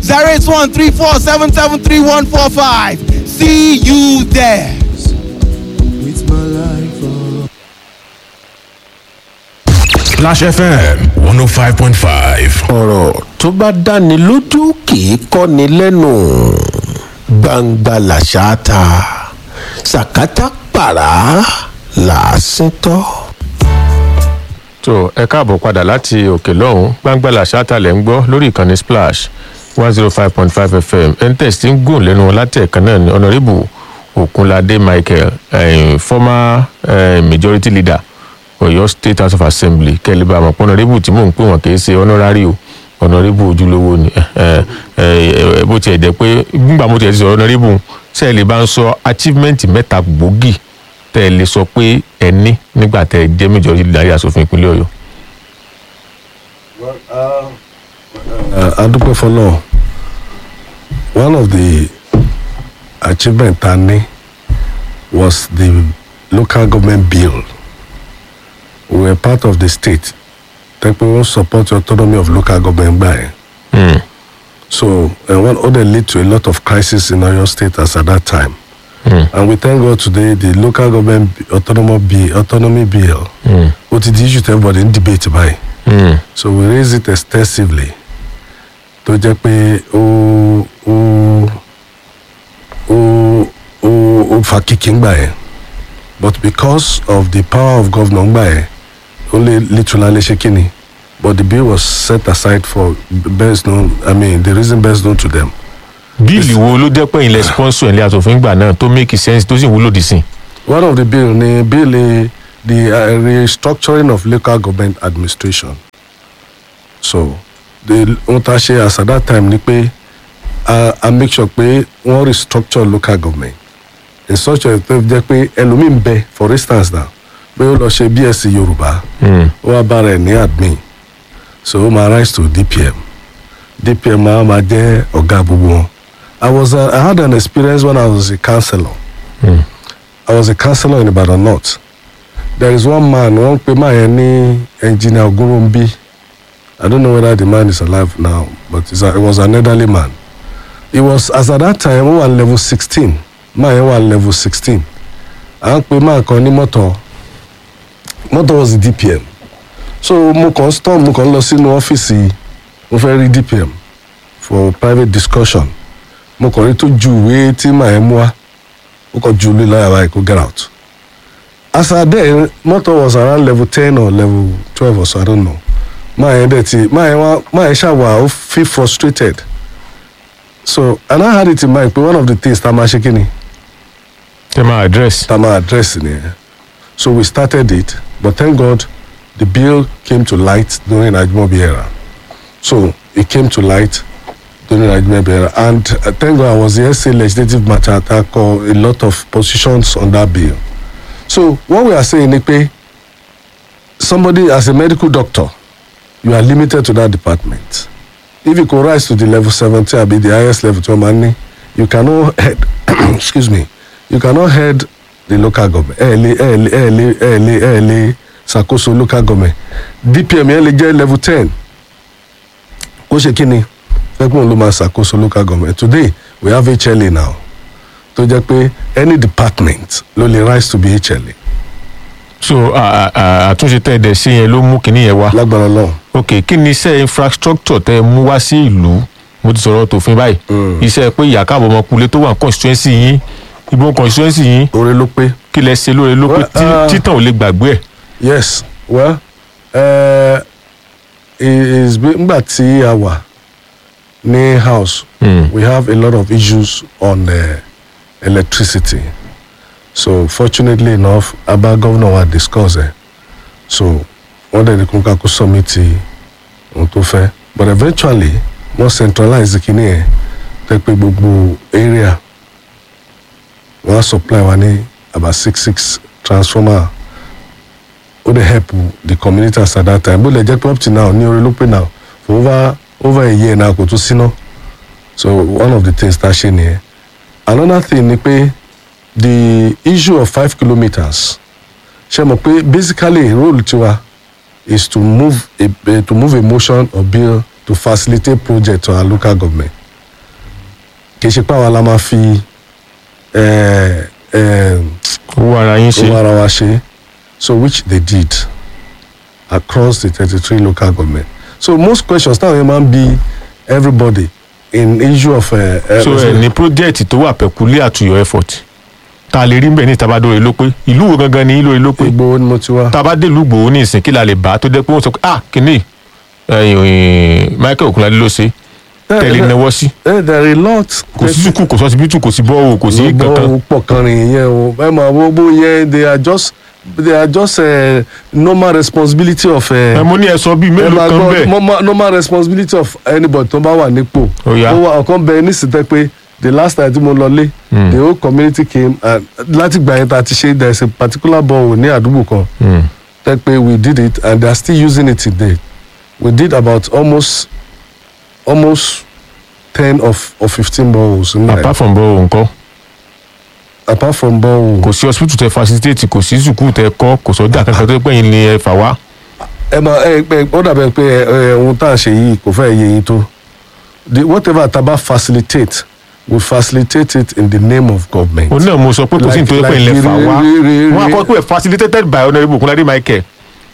08134773145. See you there. With my life, oh. Splash FM 105.5. ọ̀rọ̀ tó bá dáni lójú kì í kọ́ni lẹ́nu gbangba làṣà ta sàkátà pàrà làásìn tọ́. tó ẹ káàbọ̀ padà láti òkè lọ́hùn gbàngbàlà ṣáàtàlẹ̀ ń gbọ́ lórí ìkànnì splash one zero five point five fm entes ti ń gùn lẹ́nu wọn láti ẹ̀kan náà ní honourable okunlade michael eh, former eh, majority leader ọ̀yọ́ state house of assembly kẹ́lẹ́bà àmọ́ honourable tí mò ń pè wọ́n kì í ṣe honorary o honourable ojúlówó ni eh, eh, eh, bó tiẹ̀ jẹ́ pé nígbà mo tiẹ̀ ti sọ honourable sẹ́ẹ̀lì bá ń sọ achievement mẹ́ta gbòógì tẹ́ ẹ lè sọ pé ẹ ní nígbà tẹ́ ẹ jẹ́ majority leader yà sófin ìpínlẹ̀ ọ̀yọ́. Uh, adúpẹ́ fọlọ́ one of the achievement ta ní was the local government bill we were part of the state tẹ́pẹ́ wọ́n support the autonomy of local government gbà yẹn Hmm. so uh, one other lead to a lot of crisis in oyo state as at that time Hmm. and we thank god today the local government autonomy bill autonomy bill Hmm. ó ti di issue to everybody in debate báyìí Hmm. so we raise it extensively tó jẹ́ pé ó ó ó ó ó fa kíkì ńgbà yẹn but because of the power of governor ńgbà yẹn only literally ṣe kíni but the bill was set aside for best known i mean the reason best known to them bíìlì wo ló jẹ́ pé ilẹ̀ sponsor ilé asòfin gbà náà tó make sense tó sì wúlò dì sí. one of the bill ni bill eh, the uh, restructuring of local government administration so the ohun tá a ṣe as at that time ni pé a a make sure pé wọ́n restructure local government in such a way tó jẹ́ pé ẹlòmíì ń bẹ for instance now pé ó lọ ṣe bsc yorùbá Hmm. ó wá bára ẹ̀ ní admin so ó máa rise to dpm dpm máa máa jẹ́ ọ̀gá gbogbo wọn i was uh, i had an experience when i was a counsellor Hmm. I was a counsellor in Ibadan North. There is one man, one pe man yẹn ní engineer Ogunrombi. I don't know whether the man is alive now, but it's a, it was an elderly man. It was as at that time, ó wà ní level sixteen. Man yẹn wà ní level sixteen. À ń pe man kan ní mọ́tò. Mọ́tò was the DPM. So mo kàn storm mo kàn lọ sínú ọ́fíìsì mo fẹ́ rí DPM for private discussion. Mo kàn rí tó ju ìwé tí màá yẹn mú wá ó kọ ju olú láyà báyìí kó get out as at then motor was around level ten or level twelve or so i don't know máa yẹn dẹ̀ ti máa yẹn wá máa yẹn ṣàwà ó feel frustrated so and i had it in mind pé one of the things tá a máa ṣe kí ni tẹ máa address. tá a máa address nìyẹn so we started it but thank god the bill came to light during ajimobi era so it came to light during ajimobi era and uh, thank god i was the sa legislative matter attacker a lot of positions on that bill so what we are saying ni pe somebody as a medical doctor you are limited to that department if you go rise to the level seventy abi the highest level tí wọ́n máa ń ní you cannot head excuse me you cannot head the local government ẹ lè ẹ lè ẹ lè ẹ lè ẹ lè ṣàkóso local government dpm yẹn lè jẹ́ level ten kó ṣe kí ni fẹ́gbọ́n ló máa ṣàkóso local government today we have hla now tó jẹ́ pé any department ló lè rise to be hla so à- à- àtúnṣe tẹ́ ẹ dẹ̀ sí yẹn ló mú kinní yẹn wá. lágbára náà ok kí ni iṣẹ́ infrastructure tẹ́ ẹ mú wá sí ìlú mo ti sọ̀rọ̀ tòfin báyìí iṣẹ́ pé ìyàkáàbọ̀ ọmọkùnrin tó wà ní constituency yín ìbò constituency yín oore ló pé kí lẹ ṣe lóore ló pé Well, tí- uh, títàn ò lè gbàgbé ẹ̀. yes well uh, is ngbà tí a wà ní house Hmm. we have a lot of issues on uh, electricity so fortunately enough aba governor wa discuss ẹ so wọ́n dẹ̀ ní kó kakó submit ohun tó fẹ́ but eventually wọ́n centralize kìíní ẹ̀ tẹ́ pé gbogbo area wọ́n á supply wa ní about six six transformer ó dey help the communities at that time bó lè jẹ́ pé up till now ní orí ló pé now for over over a year now kò tún síná so one of the things tá a ṣe nìyẹn another thing ni pé the issue of five kilometres ṣe mọ̀ pé basically role tiwa is to move a, a to move a motion or bill to facilitate project to our local government kì í ṣe pé àwa la máa fi eh, eh, owó ara yín ṣe owó ara wa ṣe so which they did across the thirty-three local government so most questions táwọn yẹn máa ń bi everybody in issue of. Uh, uh, so ẹ ní project tó wà peculiar to your effort tá a lè rí mbẹ ní tabadore ló pé ìlú wo gangan ni ìlú ló pé Ìgbòho ni mo ti wá. tá a bá dé ìlú gbòó ní ìsìn kí la lè bá tó jẹ́ pé wọ́n sọ pé ah kìíní ẹ̀yìn Michael Okunlade ló ṣe tẹ̀lé náwó sí Eh, there are a lot. kò sí sùkúù kò sí ọsibítù kò sí bọ́ọ̀ kò sí kankan gbogbo pọ̀ kan rìn yẹn o ẹ máa wo bó yẹn they are just they are just uh, normal responsibility of. Uh, ẹ mo ní ẹ sọ bíi ẹ mélòó máa kan gbọ́ bẹ́ẹ̀ normal, normal responsibility of anybody tó bá wà nípò. Ó yá. ó wà ọ̀kan bẹ nísìtẹ́ pé the last time tí mo lọ lé the whole community came and láti gbà yẹn tá a ti ṣe there is a particular borehole ní àdúgbò kan Hmm. tẹ́ pé we did it and they are still using it today we did about almost almost ten of or fifteen boreholes in there apart from bọ́ọ̀ nǹkan apart from borehole. kò sí hospital tẹ facilitate kò sí sùkúù tẹ kọ́ kò sọ́jà kankan tó pẹ́yìn ni ẹ fà wá ẹ máa ẹ pé ó dàbẹ̀ pé ẹ ẹ ohun tá à ń ṣe yìí kò fẹ́ yé yín tó the whatever taba facilitate we facilitate it in the name of government. òun náà mo sọ pé kò sí Like- nítorí pé like ilẹ̀ fà wá re- re- re- wọn akọ pé facilitated by honourable Okunlade Michael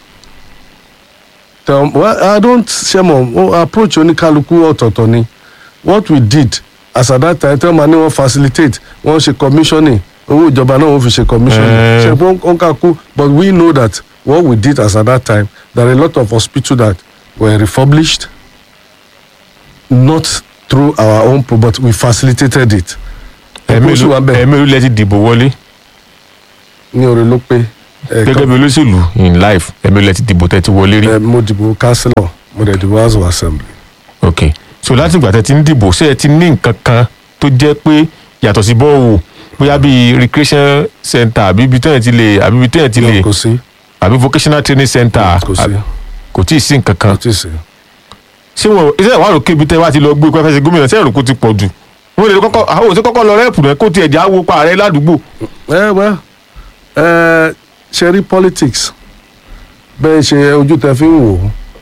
Um, well, I don't ṣe mọ̀ o approach oníkálukú ọ̀tọ̀ọ̀tọ̀ ni what we did as at that time tell ma ni wọ́n facilitate wọ́n ṣe commissioning owó ìjọba náà wọ́n fi ṣe commissioning Eh. ṣe pé wọ́n kà kú but we know that what we did as at that time there are a lot of hospitals that were refurbished not through our own pro but we facilitated it. Ẹ̀kọ́ sì wà bẹ́ẹ̀ ẹ̀ẹ́mẹ́lú lẹ ti dìbò wọlé ní orí ló pé gẹ́gẹ́ bí olóṣèlú in life ẹ̀ẹ́mẹ́lú lẹ ti dìbò tẹ ti wọlé rí ẹ mo dìbò councillor mo dẹ̀ dìbò house of assembly. ok so láti ìgbà tẹ ti ń dìbò ṣé ẹ ti ní nǹkan kan tó jẹ́ pé yàtọ̀ sí bọ́ọ̀wù bóyá bíi recreation center àbí ibi tẹ́yìn ti lè àbí ibi tẹ́yìn ti lè kò sí àbí vocational training center kò sí àbí- kò tí ì sí nǹkan kan kò tí ì sí. ṣé wọn iṣẹ́ ìwà rò kébi tẹ́ wá ti lọ gbé pẹ́fẹ́ sí gómìnà ṣé èrò kó ti pọ̀ jù wọn lè kọ́kọ́ àwọn òṣèlú kọ́kọ́ lọ rẹ́ẹ̀pù rẹ̀ kó tiẹ̀ já wo pa ààrẹ ládùúgbò ẹ wẹ ẹ ṣe rí politics bẹ́ẹ̀ ṣe ojú tẹ fi ń wò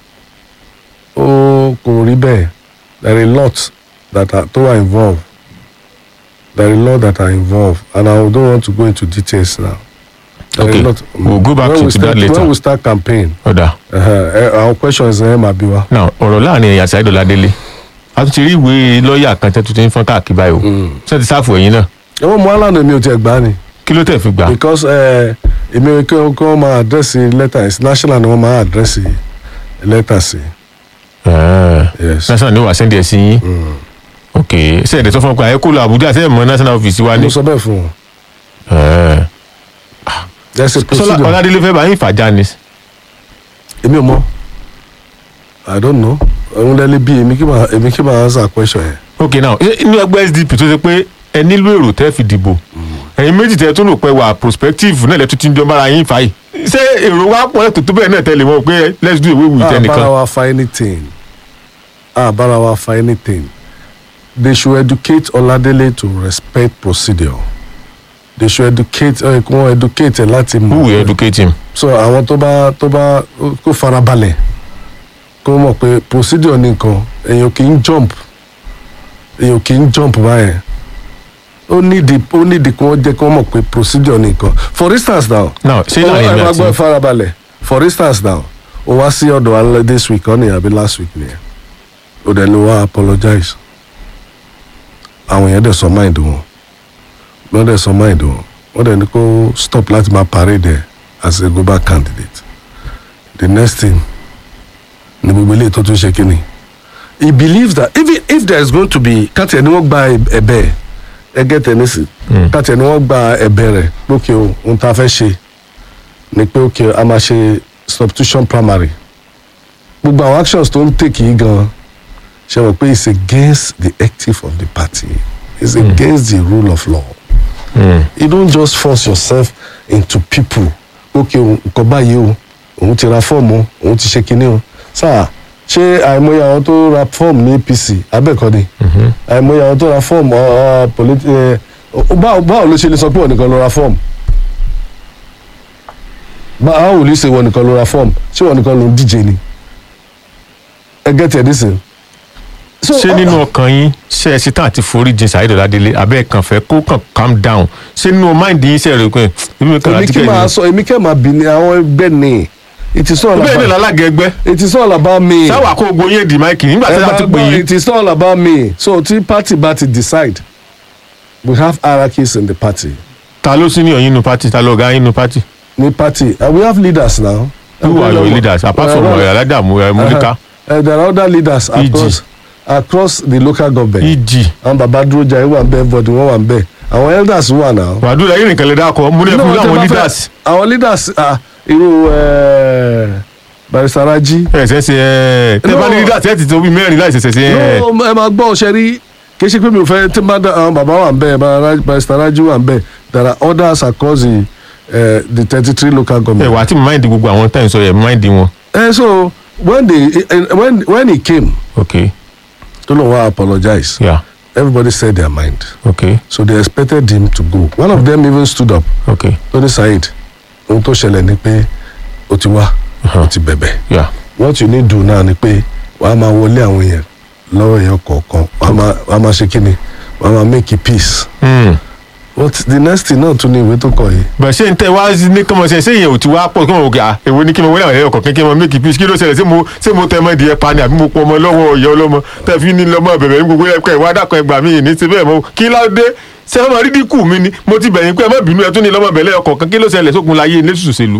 ó ó kò rí bẹ́ẹ̀ there are a lot that are tó are involved there are a lot that are involved and I don't want to go into details now. There are a Okay. lot- We'll go back when to- we to that start, later. when we start campaign ọ̀dà uh, uh, our questions ẹ máa bí wa. now ọ̀rọ̀ láàrin ẹ̀yà àti àìdọ̀lá délé a tún ti rí ìwé lọ́ọ̀yà kan tẹ́ tuntun fọ́n káàkiri báyìí o ṣé ti sáfù ẹ̀yìn náà ẹ̀wọ̀n mu alánà mi ò tiẹ̀ gbá ni kí ló tẹ̀ fi gbà because ẹ, èmi kí wọ́n kí wọ́n máa àdírẹ́sì lẹ́tà sí national ni wọ́n máa àdírẹ́sì lẹ́tà sí. Yes. national ni wàá sẹ́ndì ẹ̀ sí yín ok ṣé ẹ̀dẹ̀ sọ fún ọ pé àyẹ̀kọ́ lọ Àbújá ṣé ẹ̀ mọ national office wa ni mo sọ bẹ́ẹ̀ fún wọn. Eh. there's a Sọlá procedure. Ọládélé fẹ́ bá yín fàjà ni èmi ò mọ i don't know òun lẹ́lẹ́ bí èmi kí máa èmi kí máa answer question yẹn. ok now ṣé inú ẹgbẹ́ SDP tó ṣe pé ẹ nílò èrò tẹ́ fi dìbò ẹ̀yin méjì tẹ́ tó rò pé wà prospective náà lẹ́tún ti ń jọ bára yín fà yìí ṣé èrò wa pọ̀ lẹ́tọ̀ tó bẹ́ẹ̀ náà tẹ́lẹ̀ mọ́ pé let's do away with a ẹnìkan bára wa fa anything a bára wa fa anything they should educate Ọládélé to respect procedure they should educate ẹ kí wọ́n educate ẹ láti who will mọ̀ educate him so àwọn tó bá tó bá kó farabalẹ̀ kó mọ̀ pé procedure ní nǹkan èèyàn kì í jump èèyàn kì í jump báyẹn ó nídìí ó nídìí kí wọ́n jẹ́ kí wọ́n mọ̀ pé procedure ní nǹkan for instance now now ṣé ó láàrin ẹ mi máa àti gbọ́ farabalẹ̀ for instance now ó wá sí ọ̀dọ̀ wa this week ọ́nì àbí last week nìyẹn ó dẹ̀ ló wá apologize àwọn èèyàn dẹ̀ sọ mind wọn wọ́n dẹ̀ sọ mind wọn wọ́n dẹ̀ ní kó stop láti máa parade ẹ̀ as a global candidate the next thing ni gbogbo eléyìí tó tún ṣe kíni he believes that even if there is going to be káàtì ẹni wọ́n gba ẹ̀bẹ̀ ẹ̀ ẹgẹ́ tẹ̀nísì káàtì ẹni wọ́n gba ẹ̀bẹ̀ rẹ̀ lókè o ohun tá a fẹ́ ṣe ni pé ok a máa ṣe substitution primary gbogbo àwọn actions tó ń take yìí gan ṣe wọ́n pé it's against the ethics of the party it's against the rule of law you don't just force yourself into people ok o, nǹkan báyìí o òun ti ra fọ́ọ̀mù o, òun ti ṣe kinní o sáà ṣé àìmọye àwọn tó ra fọ́ọ̀mù ní APC abẹ́ẹ̀kọ́ ni àìmọye àwọn tó ra fọ́ọ̀mù ọ, ọ, politi- ẹ, ọ, báwo báwo ló ṣe lè sọ pé òun nìkan ló ra fọ́ọ̀mù báwo ló ṣe wọ nìkan ló ra fọ́ọ̀mù ṣé wọ nìkan ló ń díje ni ẹ gẹ́tì ẹ̀ nísìn so ṣé nínú ọkàn yín ṣe ẹ ṣetán àti foríjìn Saheed Ọládélé abẹ́ kàn fẹ́ kó kàn calm down ṣé nínú mind yín ṣe rè pé ibi mi kàn èmi láti kí kẹ́ máa ẹ̀ sọ èmi kẹ́ máa bì ní àwọn ẹgbẹ́ ni it is all bẹ́ẹ̀ ni about lálága ẹgbẹ́ it is all about me. sáwà kó gbogbo yín di máìkì nígbà tí Ẹ wọ́n máa ti pè gbọ́, yín it is all about me so tí party bá ti decide we have hierarchies in the party ta ló sí ní ọ̀yìn inú pátì ta ló ga yín inú pátì ní party and we have leaders now. who are your leaders apart from Uh, ọ̀yà aládàmú ẹ̀ múlíkà Uh, there are other leaders EG. across across the local government. eg àwọn baba dúró jà wà ń bẹ everybody wọn wà ń bẹ àwọn elders wà náà. wàdúrà yín nìkan lè dákọ mú ní ẹkún No, tẹ́ láwọn bá fẹ́- leaders àwọn leaders ah, irú eh, barrister Raji. ẹ ṣe ṣe ẹ tẹ bá ní No. leaders ẹ ti tó bí mẹ́rin láì ṣẹ̀ṣẹ̀ ṣe ẹ no ẹ máa gbọ́ ọ̀ṣẹ́ rí kì í ṣe pé mi ò fẹ́ tí n bá dá àwọn bàbá wà ń bẹ̀ Bara- barrister Raji wà ń bẹ̀ there are others across the uh, the thirty three local ẹ government. wà á ti mind gbogbo àwọn tẹ̀ ń sọ yẹ mind wọn. Eh, so when they eh, when when he came ok tó lóun wá apologize yeah everybody said their mind ok so they expected him to go one of them even stood up ok Tony Saheed ohun tó ṣẹlẹ̀ ni pé o ti wá o ti bẹ̀bẹ̀ yeah what you need do now ni pé wàá máa wọlé àwọn èèyàn lọ́wọ́ èèyàn kọ̀ọ̀kan wàá máa wàá máa ṣe kí ni wàá máa make peace hmm. but the next thing náà tún ní ìwé tó kọ yìí bẹ̀ ṣé n tẹ wá ní kọ́mọ ṣe ṣé ìyẹn ò ti wá pọ̀ kí wọ́n wò kí à èwo ni kí mo wọlé àwọn ẹ̀yọ́ kọ̀ọ̀kan kí wọ́n make peace kí ló ṣẹlẹ̀ ṣé mo ṣé mo tẹ ọmọ ìdíyẹ pa ni àbí mo pọ̀ ọmọ lọ́wọ́ ìyá ọlọ́mọ tẹ fi ní lọ́mọ bẹ̀bẹ̀ ní gbogbo ẹ̀kọ́ ìwà dàkọ̀ ẹgbà mi ní ti bẹ́ẹ̀ mọ́ kí ló dé ṣé ọmọ rídí kù mí ni mo ti bẹ̀yìn pé ẹ má bínú ẹ tún ní lọ́mọ bẹ̀lẹ́ ọkọ̀ kan kí ló ṣẹlẹ̀ sókun láyé ilé ṣùṣèlú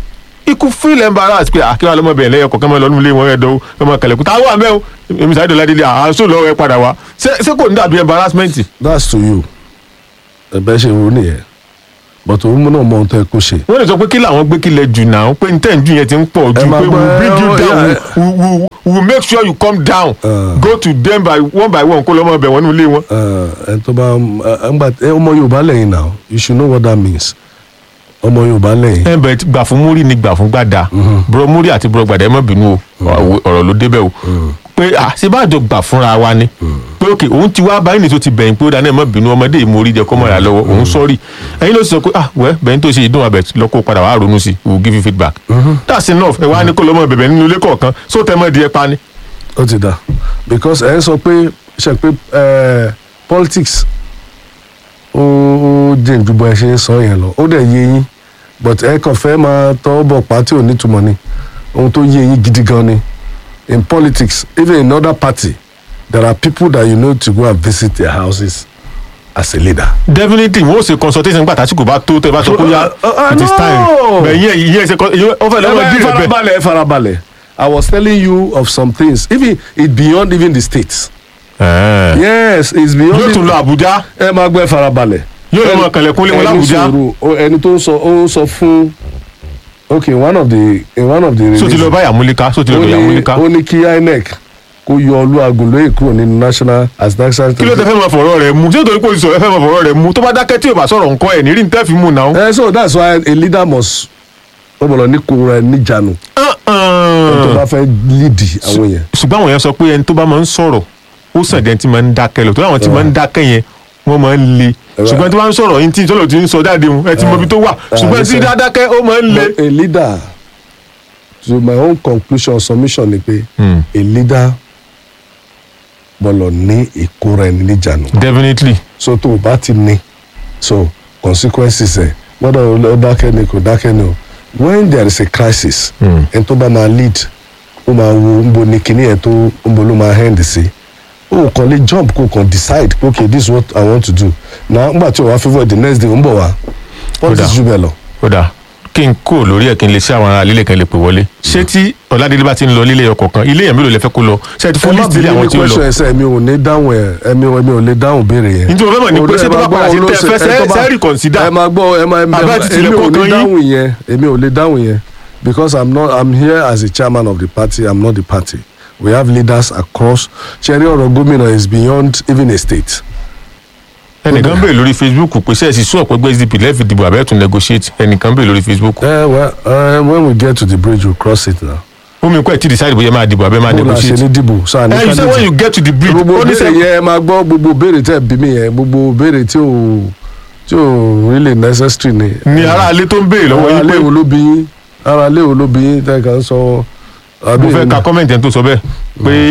ikú feel embarrassed pé àkíwá lọ́mọ bẹ̀rẹ̀ lẹ́yìn ọkọ̀ kan mọ́ lọ́nu ilé wọn ẹ̀dọ́ ọmọ kẹlẹ̀kùn táwọn àmẹ́ o èmi Saheed Ọládélé àásù lọ́wọ́ ẹ padà wá ṣé ṣé kò ní dàbí embarrassment that's to you ẹ̀bẹ̀ ṣe ro nìyẹn but òun náà mọ ohun tó yẹ kó ṣe. wọ́n lè sọ pé kí làwọn gbé kílẹ̀ jù náà pé n tẹ́ ń jù yẹn ti ń pọ̀ ju Ẹ máa pé we gbọ́, bring you ẹ, down ẹ, we we we we make sure you come down Uh. go to them by one by one kó lọ́mọ bẹ̀ wọ́n nílé wọn. ẹ tó bá ẹ ń gbà ẹ ọmọ Yorùbá lẹ́yìn now you should know what that means ọmọ Yorùbá lẹ́yìn. ẹ bẹ gbà fún múrí ni gbà fún gbàdá bùrọ múrí àti bùrọ gbàdá ẹ má bínú o ọ̀rọ̀ ló débẹ̀ o pé à ṣe bá jọ gbà fúnra wa ni pé ok òun ti wá báyìí nìṣó ti bẹ̀yìn pé ó dáná ẹ má bínú ọmọdé yìí mo rí jẹ kọ́ mọ́ra lọ́wọ́ òun sọ́ọ̀rì ẹ̀yin ló sì sọ pé ah wẹ́ bẹ̀yìn tó ṣe ìdún abẹ lọ kó padà wàá ronú sí i we will give you feedback that's enough ẹ wá ní kó lọ́mọ bẹ̀bẹ̀ nínú ilé kọ̀ọ̀kan só tẹ́ mọ́ di ẹ pa ni. ó ti dà because ẹ ń sọ pé ṣe pé ẹ politics ó ó jẹ́ ìdúbọ̀ ẹ ṣe ń sọ yẹn lọ ó dẹ̀ yé yín but ẹ kàn fẹ́ máa tọ́ bọ̀ pátí ò nítumọ̀ ni ohun tó yé yín gidi gan ni in politics even in other party there are people that you know to go and visit their houses as a leader. definitely wọ́n ṣe consultation gbà tásìkò bá tó tẹ́ bá sọ pé yá Uh, uh, it is time no. bẹ̀yìn ìyẹn ṣe ó fẹ́ lọ́wọ́ ẹ bí rẹ̀ bẹ́ẹ̀. farabalẹ̀ ẹ farabalẹ̀ I was telling you of some things even it beyond even the states. Ẹ̀ẹ́. yes it's beyond yóò tún lọ Àbújá ẹ máa gbọ́ ẹ farabalẹ̀. Yóò lọ máa kànlẹ̀kùn lé wọn Ẹni l'Àbújá. sọ̀rọ̀, ó- ẹni tó ń sọ ó ń sọ fún okay one of the in one of the so ti lọ bá Yàmúlíká so ti lọ ó bá ní Yàmúlíká ó ní kí INEC kó yọ Olúagun lóye kúrò nínú national as national kí ló tẹ fẹ́ máa fọ̀rọ̀ rẹ̀ mu ṣé nítorí pé o ti sọ̀rọ̀ ẹ fẹ́ máa fọ̀rọ̀ rẹ̀ mu tó bá dákẹ́ tí o bá sọ̀rọ̀ nǹkan ẹ̀ ní rí ní tẹ́ fi mú náà. Eh, so that's why a leader must ó bọ̀lọ̀ ní kó rẹ̀ níjànú tó bá fẹ́ lead àwọn yẹn. ṣùgbọ́n àwọn yẹn sọ pé ẹni tó bá máa ń sọ̀rọ̀ ó sàn dẹ́n tí máa ń dákẹ́ lọ tó láwọn tí máa ń dákẹ́ yẹn wọ́n máa ń le ṣùgbọ́n tí wọ́n ń sọ̀rọ̀ yín tí ìtọ́lọ̀ ti ń sọ jáde wọn ẹ ti mọ ibi tó wà ṣùgbọ́n tí listen. dákẹ́ ó máa ń le. But a leader to my own conclusion submission ni pé Hmm. a leader bọ̀lọ̀ ní ìkóra ẹni níjànú. definitely so tó o bá ti ní so consequences ẹ gbọ́dọ̀ ó dákẹ́ ni kò dákẹ́ ni o when there is a crisis Mm. ẹni tó bá máa lead ó máa wo ń bo ní kíní ẹ̀ tó ń bo ló máa hand sí o kàn lè jump kó kàn decide pé okay this is what i want to do na ngbà tí o wá favour the next day ó ń bọ̀ wá politics Kódà. jù bẹ́ẹ̀ lọ. ó dà kí n kó lórí ẹ̀ kí n lè ṣe àwọn ará lílẹ̀ kan lè pè wọlé ṣé tí Ọládélé bá ti ń lọ lílẹ̀ ọkọ̀ kan ilé yẹn mélòó lẹ fẹ́ kó lọ ṣé ẹ ti fún ẹ má list ilé bínú àwọn ní tí ó lọ. question ẹsẹ̀ mi ò ní dáhùn ẹ̀ ẹ̀mi ò mi ò lè dáhùn béèrè yẹn. nítorí mo fẹ́ mọ̀ ní pé ṣé tó bá padà ṣe tẹ́ ẹ fẹ́ sẹ́ sẹ́ reconsider. ẹ máa gbọ́ ẹ máa ẹ Àbá máa ti èmi tilẹ̀ ò kọ̀ọ̀kan ní yín. dáhùn yẹn èmi ò lè dáhùn yẹn because i'm not i'm here as a chairman of the party i'm not the party we have leaders across ṣẹ́rí ọ̀rọ̀ gómìnà is beyond even a state. ẹnìkan bèèrè lórí facebook pé ṣe é sì sún ọ̀pọ̀ ẹgbẹ́ sdp lẹ́ẹ̀fì dìbò àbẹ́ẹ̀tún negotiate ẹnìkan bèèrè lórí facebook. ẹ well uh, when we get to the bridge we cross it now. ó mi kọ́ ẹ̀ tí decide bóyá máa dìbò àbẹ́ máa bó la ṣe negotiate. ní dìbò sáà ní ẹ you say when you get to the bridge gbogbo ó ní béèrè sẹ́ yẹn ẹ máa gbọ́ gbogbo béèrè tẹ́ bí mi yẹn gbogbo béèrè tí ò tí ò really necessary ni. ni aráalé tó ń béèrè lọ́wọ́ ara yín pé léwo ló bí yín ara léwo ló bí yín tẹ́ kàn sọ. mo fẹ́ ka comment ẹni tó sọ bẹ́ẹ̀ pé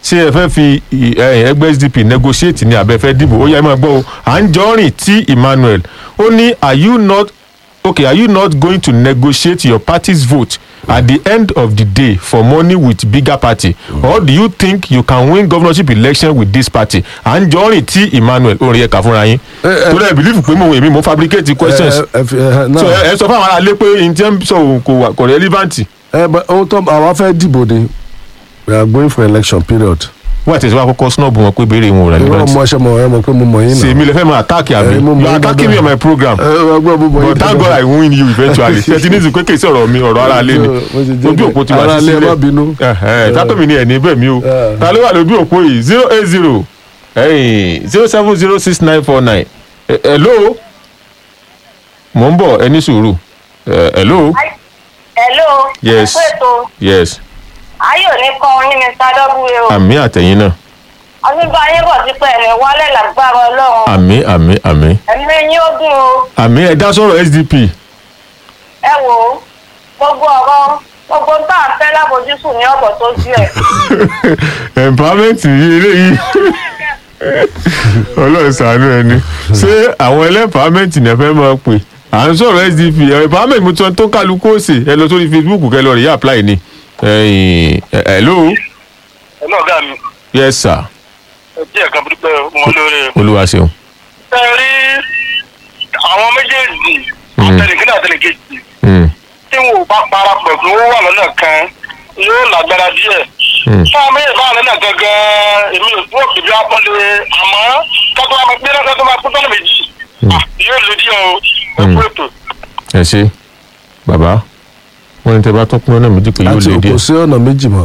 ṣé ẹ fẹ́ fi ì- ẹ, ẹgbẹ́ sdp negotiate ní abẹ́ fẹ́ dìbò ó yẹ ẹ máa gbọ́ o à ń jọ rìn tí emmanuel ó ní are you not okay are you not going to negotiate your party's vote at the end of the day for money with bigger party or do you think you can win governorship election with this party à ń jọ rìn tí emmanuel ó rí ẹ̀ka fúnra yín tó lẹ́ẹ̀ believe pé mo èmi mo fabricate questions ẹ ẹ fi- ẹ so náà ẹ ẹ sọ fún àwọn aráalé pé n tí ń sọ òun kò wà kò relevant ẹ bẹ ohun tó àwa fẹ́ dìbò ni we are going for election period. wọ́n àti ìṣòwò àkọ́kọ́ snob wọn pé béèrè wọn ò ìwọ relevant ọmọ ẹṣẹ mọ ẹ mọ pé mo mọ yín náà. sèmi lè fẹ́ máa attack àbí Eh, mo mọ̀ you are yín attacking me dáadáa. on my program ẹ ẹ gbọ́ mo mọ yín but thank God I win you eventually ṣètì ní ìsìnkú kéèké ọ̀rọ̀ mi ọ̀rọ̀ ara lé ni Mo ti jẹ́ ojú òpó ti wà ara sí lé, ẹ sílẹ̀ má bínú. tátọ́mì ni ẹ̀ ní bẹ́ẹ̀ mi o Eh. ta ló wà lójú òpó yìí zero eight zero zero seven zero six nine four nine hello mò ń bọ̀ ẹ ní sùúrù Eh, hello hello. Yes. ẹ kú ètò yes ayé ò ní kọ́ orin ní sádọ́gbùrẹ́ o. àmì àtẹ̀yìn náà ọdúnbà yín bọ̀ sí pé ẹ̀mí wálé lágbára ọlọ́run. àmì àmì àmì ẹ̀mí yín ó dùn o. àmì ẹ dá sọ̀rọ̀ sdp ẹ wò ó gbogbo ọ̀rọ̀ gbogbo tá à ń fẹ́ lábojúsùn ní ọ̀bọ̀ tó ju ẹ̀. empowerment yìí eléyìí ọlọ́run ṣàánú ẹni ṣé àwọn ẹlẹ́mpàámẹ́ǹtì ní ẹ fẹ́ máa pè à ń sọ̀rọ̀ sdp empowerment mo tún tó kálukú òsè ẹ lọ sórí facebook kẹ lọ rí apply ni ẹ̀yìn, ẹ- hello ẹ̀lọ́ ọ̀gá mi yes sir ẹ jẹ́ ẹ̀ka pípẹ́ wọn lórí. olúwa ṣeun ẹ rí àwọn méjèèjì Mm. àtẹnìkínní àtẹnìkejì Mm, tí wọn ò bá parapọ̀ pé wọ́n wà lọ́nà kan yóò lágbára díẹ̀. mm, fún àwọn méjèèjì báwọn lọ́nà gangan èmi ò tí wọ́n kìí bí apọ́lé àmọ́ kátó máa gbé náà kátó máa kú tọ́nà méjì Ah, yóò lè díẹ̀ o ẹ kú ètò. ẹ ṣe bàbá wọn ní tẹ bá tún pín ọ̀nà méjì pé yóò àti lè kò díẹ̀ sí ọ̀nà méjì mọ́.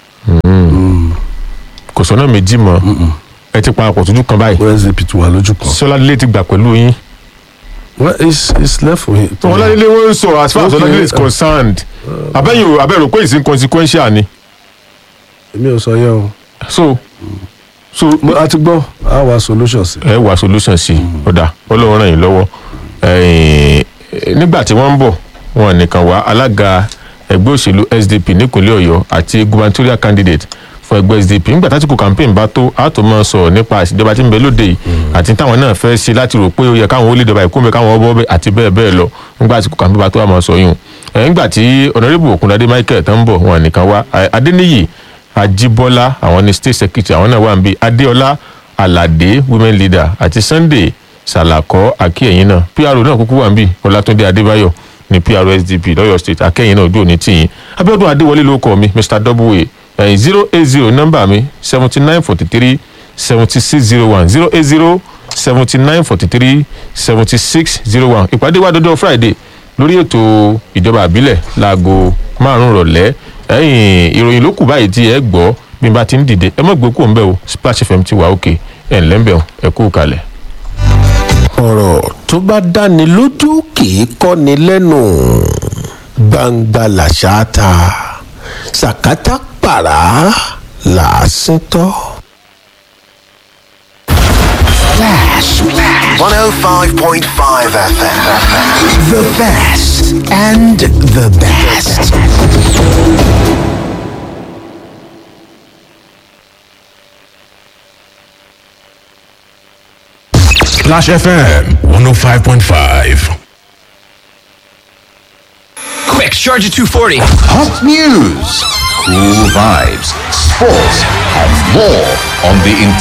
kò sọ́nà méjì mọ́ ẹ ti parapọ̀ tójú kan báyìí sdp ti wà lójú kan. sọládélé ti gbà pẹ̀lú yín well it's it's left for him. sọládélé wọn ń sọ as far as Okay. sọládélé is concerned abẹ́yìn o abẹ́rò pé it's inconsequential ni èmi ò sọ yẹn o. so so Mo- a ti gbọ́ a wá solution sí. ẹ wá solution sí i ọ̀dà ọlọ́run ràn yín lọ́wọ́ ẹ̀yìn, nígbà tí wọ́n ń bọ̀ wọn nìkan wá alága ẹgbẹ́ òṣèlú sdp nípínlẹ̀ ọ̀yọ́ àti gubernatorial candidate fún ẹgbẹ́ sdp nígbà tásìkò campaign bá tó a tó máa sọ̀rọ̀ nípa ìṣèjọba tí ń bẹ lóde yìí àti táwọn náà fẹ́ ṣe láti rò pé ó yẹ káwọn ó lè dọ̀bà ìkómi káwọn ọbọ̀ bẹ́ẹ̀ àti bẹ́ẹ̀ bẹ́ẹ̀ lọ nígbà tásìkò campaign bá tó a máa sọ yùn ẹ̀ nígbà tí honourable okundade michael tó ń bọ̀ wọn nìkan wá Ẹ, adéníyì ajibola àwọn ní state secretary àwọn náà wà ń bí adéọlá aládé women leader àti sunday salakọ akíyẹyìn náà pro náà kúkú wà ń bí ọlátúndé adébáyọ ní pro sdp lọyọ state akẹyìn náà ojú òní tìyìn abiodun adéwọlé ló kọ mi mr w ẹyin zero eight zero nọmba mi seventy nine forty three seventy six zero one zero eight zero seventy nine forty three seventy six zero one ìpàdé wa dọdọ friday lórí ètò ìjọba àbílẹ̀ láago márùn-ún rọ̀lẹ́ ẹ̀yìn ìròyìn ló kù báyìí tí ẹ gbọ́ bí n bá ti ń dìde ẹ mọ̀ gbé kúrò ń bẹ̀ o splash fm ti wà òkè ẹ̀ ńlẹ́ ń bẹ̀ o ẹ kú kalẹ̀. ọ̀rọ̀ tó bá dáni lójú kì í kọ́ni lẹ́nu gbangba làṣà ta sàkátà pàrà làásìn tọ́. 105.5 FM. The best and the best. Splash FM 105.5. Quick, charge at 240. Hot news, cool vibes, sports, and more on the